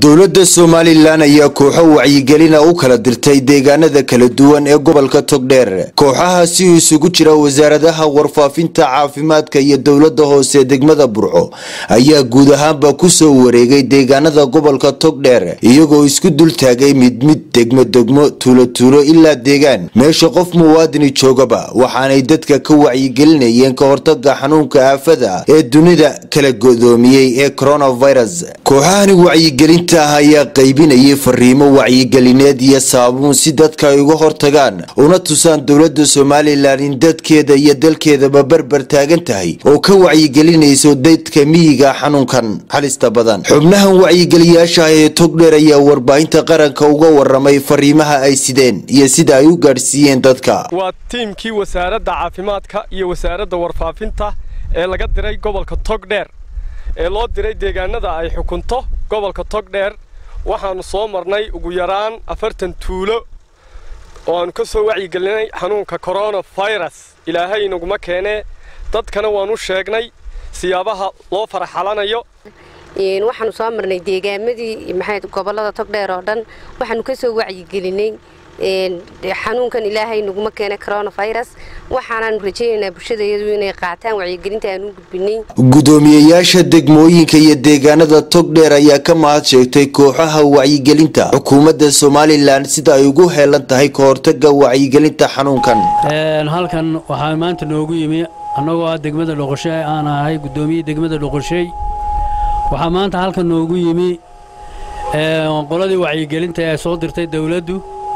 dowladda somalilan ayaa kooxo wacyigelina u kala dirtay deegaanada kala duwan ee gobolka togdheer kooxahaasi uu isugu jira wasaaradaha warfaafinta caafimaadka iyo dowladda hoose degmada burco ayaa guud ahaanba kusoo wareegay deegaanada gobolka togdheer iyagoo isku dul taagay mid mid degmo degmo tuulo tuulo ilaa deegaan meesha qof muwaadini joogaba waxaanay dadka ka wacyigelinayeen ka hortaga xanuunka aafada ee dunida kala godoomiyey ee coronavirus kooxahani wacyigelinta ah ayaa qaybinayay fariimo wacyigelineed iyo saabuun si dadka ay uga hortagaan una tusaan dowladda somalilan in dadkeeda iyo dalkeedaba barbar taagan tahay oo ka wacyigelinayso dadka miyiga xanuunkan halista badan xubnahan wacyigeliyaasha ah ee togdheer ayaa warbaahinta qaranka uga waramay fariimaha ay sideen iyo sida ay u gaadhsiiyeen dadka waa tiimkii wasaaradda caafimaadka iyo wasaaradda warfaafinta ee laga diray gobolka togdheer ee loo diray deegaanada ay xukunto gobolka togdheer waxaannu soo marnay ugu yaraan afartan tuulo oo aannu ka soo wacyigelinay xanuunka koronafirus ilaahay inaguma keenee dadkana waannu sheegnay siyaabaha loo faraxalanayo waxaanu soo marnay deegaamadii maxay gobollada togdheer oo dhan waxaanu ka soo wacyigelinay xanuunkan ilaahay naguma keenay coronafirus waxaanaanu rajaynaynaa bulshadayadu inay qaataan wacyigelinta aanu u gudbinay gudoomiyeyaasha degmooyinka iyo deegaanada togdheer ayaa ka mahad sheegtay kooxaha wacyigelinta xukuumadda somalilan sida ay ugu heelan tahay ka hortaga wacyigelinta xanuunkan halkan waxaa maanta noogu yimi annagoo ah degmada dhoqoshe aan ahay gudoomiyihii degmada dhoqoshey waxaa maanta halkan noogu yimi qoladii wacyigelinta ee soo dirtay dowladdu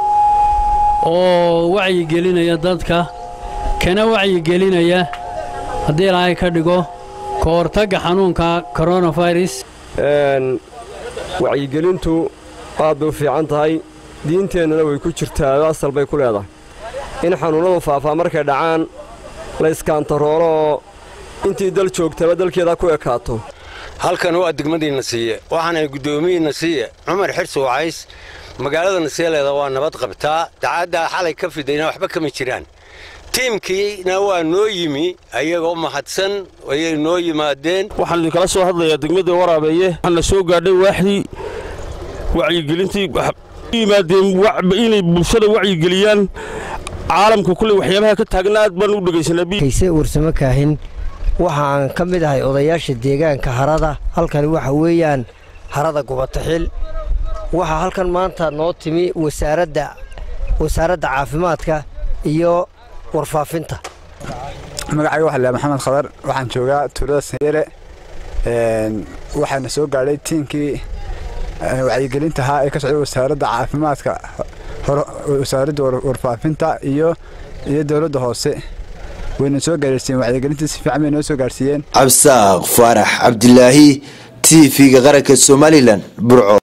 oo wacyigelinaya dadka kana wacyigelinaya haddii ilaahay ka dhigo ka hortagga xanuunka koronafirus wacyigelintu aad bay u fiican tahay diinteennana way ku jirtaa asal bay ku leedahay in xanuunnadu faafaa markay dhacaan la iskaantaroolo oo intii dal joogtaba dalkeeda ku ekaato halkan waa degmadiinna siiye waxaana guddoomiyiinna siiye cumar xirsi wacays magaalada nasieleeda waa nabad qabtaa dacaaddaa xalay ka fidayna waxba kama jiraan tiimkiina waa noo yimi ayagoo mahadsan ayay noo yimaadeen waxaan idinkala soo hadlayaa degmada waraabeeye waxaan la soo gaadhay waaxdii wacyigelintii yimaadeen inay bulshada wacyigeliyaan caalamka kulley waxyaabaha ka taagna aad baan u dhegaysanaaykayse warsamo kaahin waxaan ka mid ahay odayaasha deegaanka harada halkani waxa weeyaan harada gubataxil waxaa halkan maanta noo timi wasaaradda wasaaradda caafimaadka iyo warfaafinta magacayga waxa lahaa maxamed khadar waxaan joogaa tuulada sanyere waxaana soo gaadhay tiinkii wacyigelinta ahaa ee ka socday wasaaradda caafimaadka wasaaradda warfaafinta iyo iyo dowladda hoose wayna soo gaadhsiiyeen wacyigelintii si fiican bay noo soo gaadhsiiyeen cabsaaq faarax cabdilaahi t v-ga qaranka somalilan burco